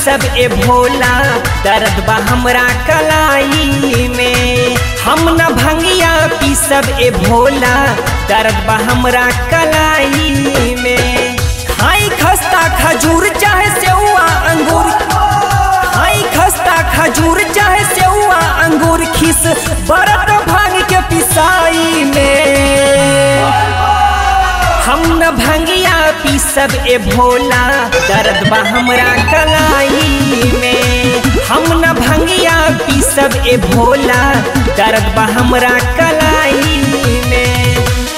पीसब ए भोला दर्द बा हमरा कलाई में हम न भंगिया पीसब ए भोला दर्द बा हमरा कलाई में खाई खस्ता खजूर चाहे सेउआ अंगूर खाई खस्ता खजूर चाहे सेउआ अंगूर खिस बरत भांग के पिसाई में हम न भंगिया पीसब ए भोला दर्द बा हमरा कलाई में हम न भंगिया पीसब ए भोला दर्द बा हमरा कलाई में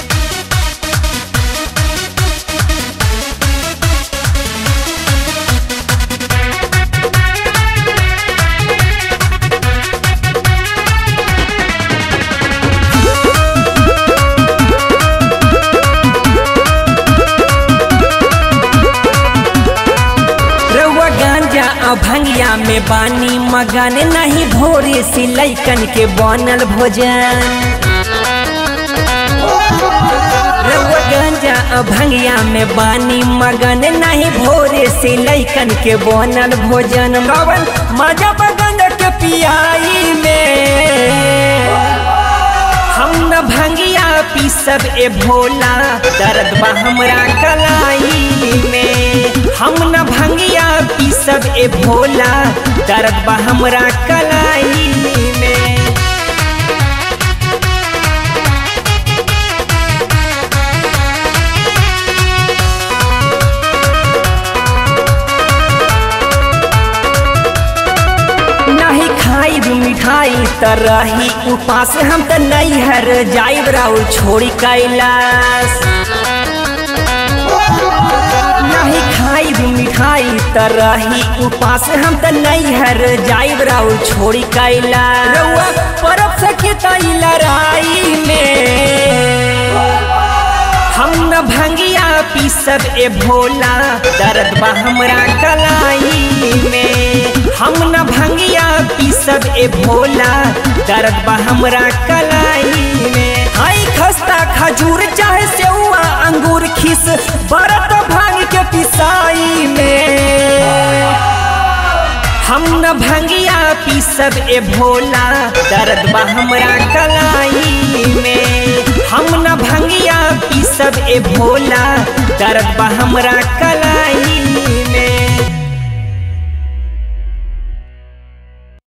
रउआ गांजा आ भंगिया में बानी मगन नहीं भोरे से लैकन के बनल भोजन रउआ गांजा आ भंगिया में बानी मगन नहीं भोरे से लैकन के बनल भोजन कवन मजा बगन के पियाई में हम न भंगिया पीसब ए भोला दर्द बा हमरा कलाई में हम न भंगिया पीसब ए भोला दर्द बा हमरा कलाई में नहीं खाई मिठाई त रही उपास हम त नहीं हर जाइब राउर छोड़ी कैलाश नहीं खाई मिठाई त रही उपास हम त नहीं हर जाइब राउर छोड़ी कैलाश रउआ परब सके तई लड़ाई में हम न भंगिया पीसब ए भोला दर्द बा हमरा कलाई में हम न भंगिया पीसब ए भोला दर्द बा हमरा कलाई में आई खस्ता खजूर चाहे सेउआ अंगूर खिस बरत भांग के पिसाई में हम न भंगिया पीसब ए भोला दर्द बा हमरा कलाई में हम न भंगिया पीसब ए भोला दर्द बा हमरा कलाई